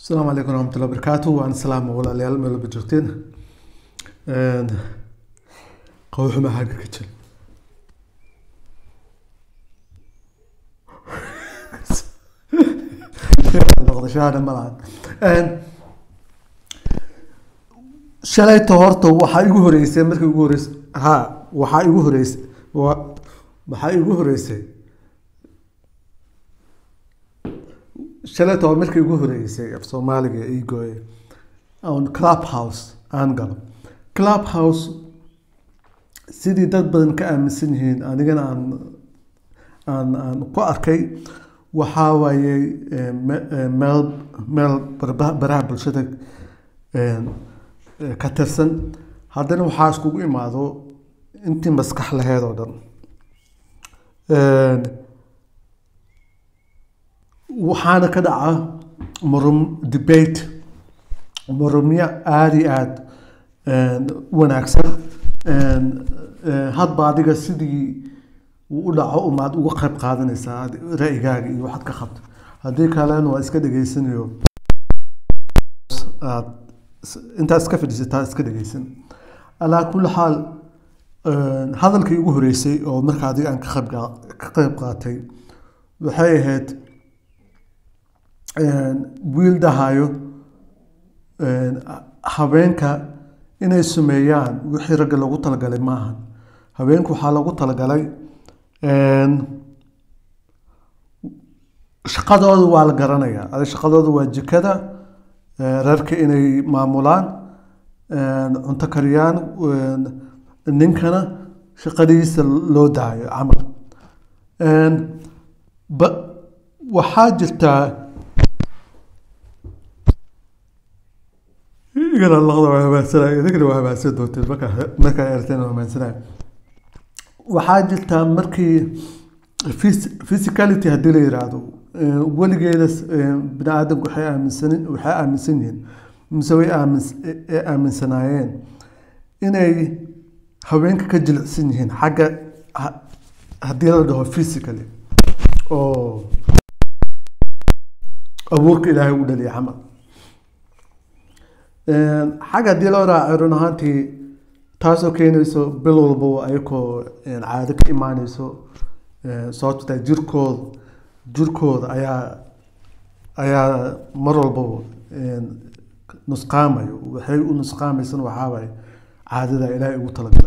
asalaamu calaykum waraxmatullahi wabarakaatu waan salaama walaalayaal meel walba joogteen qawxuma xagga ka jira noqdashaana ma lahan shalayta horta waxaa igu horeysay markii ugu horeysay ha waxaa igu horeysay wa waxaa igu horeysay shalayta waa markii igu horeysay af soomaaliga ii gooye on club house aan galo club house sidii dad badan ka aaminsan yihiin anigana aan aan aan ku arkay waxaa waaye meel meel baraha bulshada ka tirsan haddana waxaa iskugu imaado intii maskax laheyd oo dhan waxaana ka dhaca murum debate murumyo aada iyo aada wanaagsan hadba adiga sidii uu u dhaco umaad uga qayb qaadanaysaa ra'yigaaga iyo waxaad ka qabto haddii kalena waa iska dhegeysanayo aad intaad iska fadhiisataa iska dhegeysan alaa kulli xaal hadalkii ugu horeysay oo marka adiga aan ka qayb ka qayb qaatay waxay ahayd wiil dhahayo haweenka inay sameeyaan wixii ragga loogu talagalay maahan haweenku waxaa loogu talagalay shaqadooda waa la garanayaa adi shaqadooda waa jikada reerka inay maamulaan cunto kariyaan ninkana shaqadiisa loo daayo camal ba waxaa jirtaa igana laqda waa hamaansanay idinkana waa hamaansan doonteen markaa markaa erteen waa hamaansanay waxaa jirtaa markii physicality haddii la yiraahdo weligeeda bini aadamku waxay aaminsan waxay aaminsan yihiin mise way aamin aaminsanaayeen inay haweenka ka jilicsan yihiin xagga haddii la dhaho physically oo abuurka ilaahay u dhaliya camal xagga haddii loo raaco run ahaantii taasoo keenayso bil walba ayakoo caado ka imaaneyso sababto tahay jirkooda jirkooda ayaa ayaa mar walbaba nusqaamayo waxay u nusqaamaysan waxaa waaye caadada ilaahay ugu talagala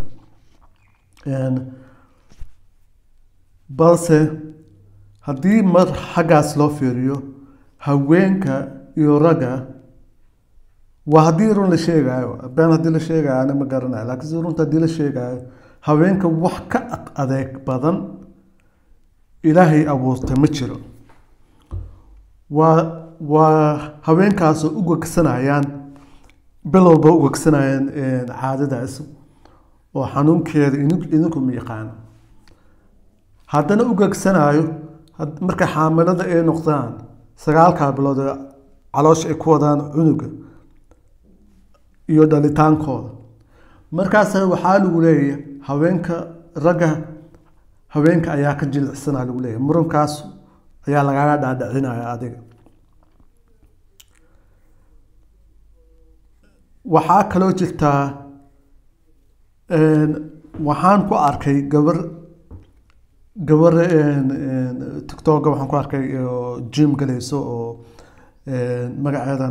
balse haddii mar xaggaas loo fiiriyo haweenka iyo ragga waa haddii run la sheegaayo been haddii la sheegaayo ana ma garanayo laakiin si runta haddii la sheegaayo haweenka wax ka adeeg badan ilaahay abuurtay ma jiro waa waa haweenkaasoo u gegsanayaan bil walba u gegsanayaan caadadaas oo xanuunkeeda idinku ma yaqaano haddana u gegsanayo markay xaamilada ay noqdaan sagaalkaa bilood ee caloosha ay ku wadaan cunuga iyo dhalitaankooda markaas waxaa lagu leeyahay haweenka ragga haweenka ayaa ka jilicsanaa lagu leeyahay murankaas ayaa lagaaga dhaadhicinaya adiga waxaa kaloo jirtaa waxaan ku arkay gabar gabar tictoga waxaan ku arkay jim galayso oo magaceedan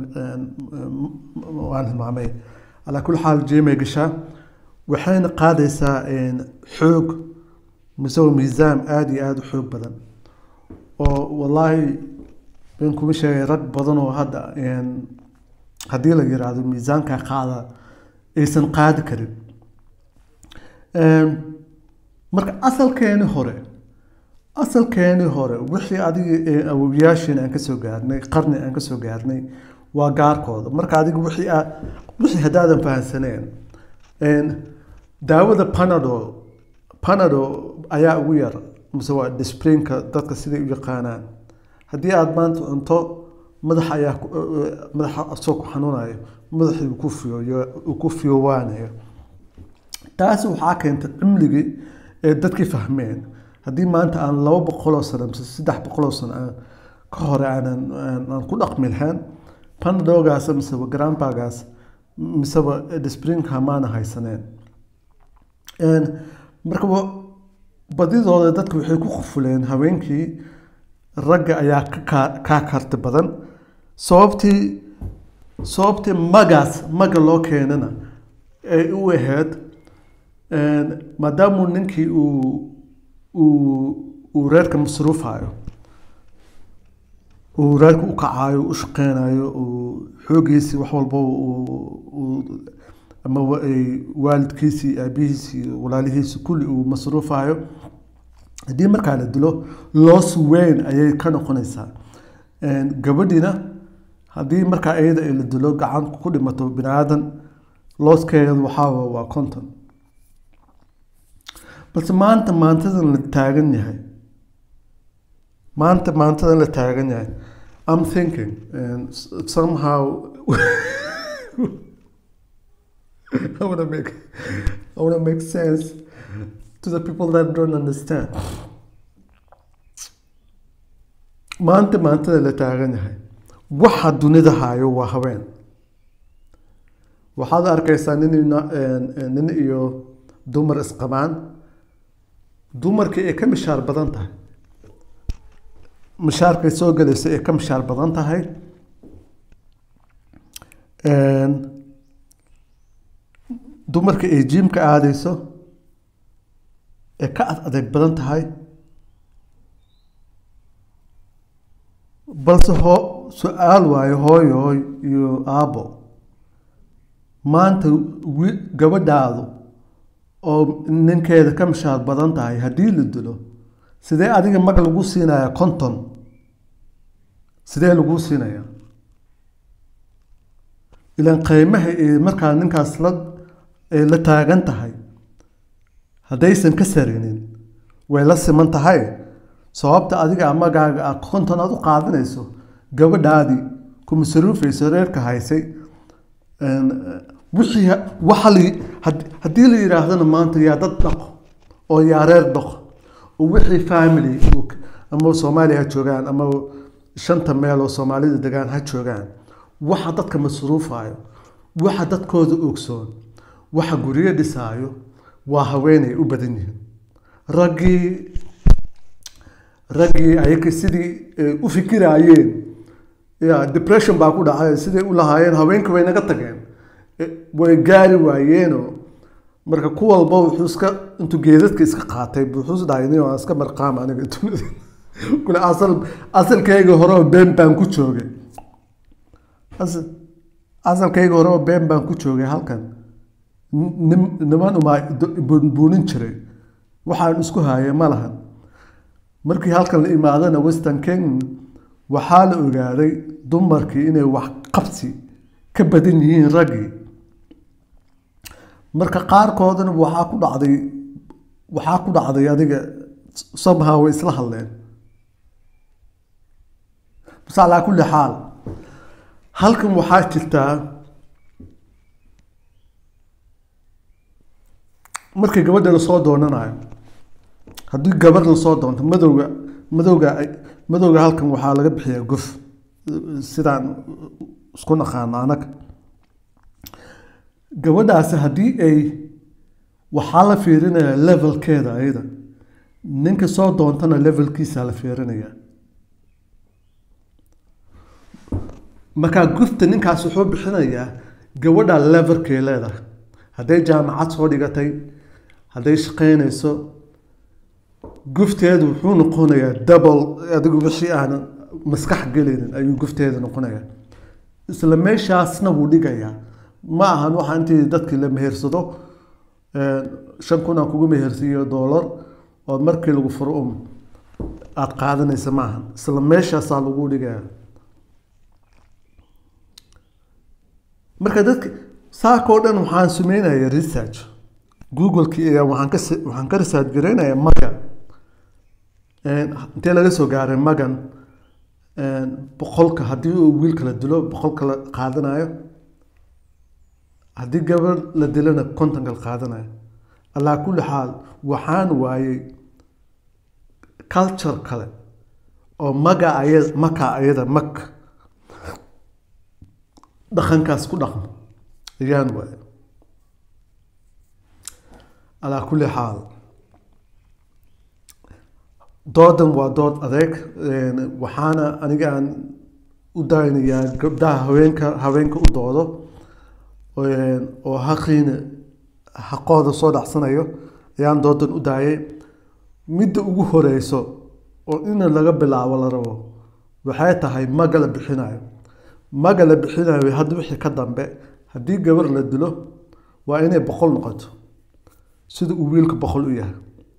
waan hilmaamay alaa kulli xaal jimay gashaa waxayna qaadaysaa xoog mise miisaan aada iyo aada u xoog badan oo wallaahi ben kuma sheegay rag badan oo hadda haddii la yiraahdo miisaanka qaada aysan qaadi karin marka asalkeeni hore asalkeeni hore wixii adiga awowyaashiina aan kasoo gaarnay qarni aan kasoo gaarnay waa gaarkooda marka adiga wixii aa wixii haddaadan fahansaneen daawada panado panado ayaa ugu yar mise waa disprinka dadka siday u yaqaanaan haddii aada maanta cunto madaxa ayaa madaxa asoo ku xanuunayo madaxii uu ku fiyo uu ku fiyowaanayo taasi waxaa keentay cimligii ee dadkii fahmeen haddii maanta aan laba boqoloo sano mise saddex boqoloo sano aan ka hore aanan aan ku dhaqmi lahayn panadolgaas miseba grandpagaas miseba springka maana haysaneen marka badidooda dadka waxay ku qufuleen haweenkii ragga ayaa kaa karti badan sababtii sababtii magaas maga loo keenana ay u ahayd maadaamuu ninkii uu uu uu reerka masruufayo uu reerka u kacayo u shaqeynayo uu xoogiisii wax walba uu ama waalidkiisii aabihiisii walaalihiisii kulli uu masruufayo haddii markaa la dilo loos weyn ayay ka noqonaysaa gabadhiina haddii markaa iyada ay la dilo gacan ku dhimato bini aadan looskeeda waxaaba waa conton balse maanta maantadan la taagan yahay maanta maantadan la taagan yahay I'm thinking and somehow I want to make I want to make sense to the people that don't understand. maanta maantada la taagan yahay waxa dunida hayo waa haween waxaad arkaysaa nin nin iyo dumar isqabaan dumarkii ay ka mishaar badan tahay mishaarkay soo gelayso ay ka mishaar badan tahay dumarka ay jiimka aadayso ee ka ad adeeg badan tahay balse hoo su-aal waayo hooyo hooy iyo aabbo maanta wi gabadhaadu oo ninkeeda ka mishaar badan tahay haddii la dilo sidee adiga mag lagu siinaya conton sidee lagu siinaya ilaan qiimaha ee markaa ninkaas la ay la taagan tahay haddaysan ka sarinin way la siman tahay sababta adiga magaaga a konton aad u qaadanayso gabadhaadii ku masaruufayso reerka haysay wixii waxa la haddii la yidhaahdana maanta yaa dad dhaqo oo yaa reer dhaqo oo wixii family ama soomaaliya ha joogaan ama shanta meel oo soomaalida degaan ha joogaan waxa dadka masruufayo waxa dadkooda ogsoon waxa guryo dhisaayo waa haweenay u badan yihiin raggii raggii ayaga sidii u fikiraayeen ya depression baa ku dhacay siday u lahaayeen haweenka way naga tageen way gaari waayeenoo marka ku walba wuxuu iska intuu geedadka iska qaatay wuxuu is dhahay nin waa iska marqaam aniga kule asal asalkayga hore oo been baan ku joogay asalkayga hore oo been baan ku joogay halkan niman umaa buunin jiray waxaan isku haaya ma lahan markii halkan la imaadana western kenya waxaa la ogaaday dumarkii inay wax qabsi ka badan yihiin raggii marka qaarkoodana waxaa ku dhacday waxaa ku dhacday adiga somehow way isla hadleen bas calaa kulli xaal halkan waxaa jirtaa markii gabadha lasoo doonanayo haddii gabar lasoo doonto madowga madowga madowga halkan waxaa laga bixiyaa gof sidaan isku naqaano anaga gabadhaasi haddii ay waxaa la fiirinayaa levelkeeda ayada ninka soo doontana levelkiisa la fiirinaya markaa gufta ninkaas wuxuu bixinayaa gabadha levelkay leedahay hadday jaamacad soo dhigatay hadday shaqeynayso gufteedu wuxuu noqonayaa double adigu wixii aanan maskax gelinin ayuu gufteeda noqonayaa isla meeshaasna wuu dhigayaa ma ahan waxa intii dadkii la mehersado shan kun aan kugu mehersiiyo doolar oo markii lagu furo um aada qaadanaysa ma ahan isla meeshaasaa lagu dhigaya marka dadka saakoo dhan waxaan sameynaya research google-kii waxaan ka waxaan ka research garaynaya maga intee laga soo gaaray magan boqolka haddii uu wiilka la dilo boqolka la qaadanayo haddii gabar la dilana kontonka la qaadanayo alaa kulli xaal waxaan waayey culture kale oo maga aya maka ayada mak dhaqankaas ku dhaqmo ayaan waay calaa kulli xaal doodan waa dood adeeg waxaana aniga aan u daynayaa gabdhaha haweenka haweenka u doodo oo haqiina xaqooda soo dhacsanayo ayaan doodan u daayay midda ugu horeyso oo ina laga bilaabo la rabo waxay tahay maga la bixinayo maga la bixinayo hadda wixii ka dambe haddii gabar la dilo waa inay boqol noqoto sida uu wiilka boqol u yahay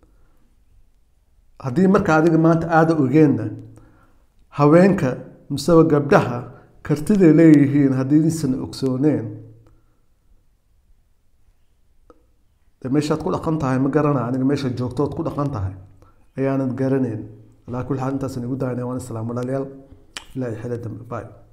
haddii marka adiga maanta aada ogeenna haweenka miseba gabdhaha kartiday leeyihiin haddii isan ogsooneen de meeshaad ku dhaqan tahay ma garana aniga meesha joogtood ku dhaqan tahay ayaanad garanayn alaa kulli xaal intaasan igu daayna waan islaam walaalayaal ilaahay xele dambe bye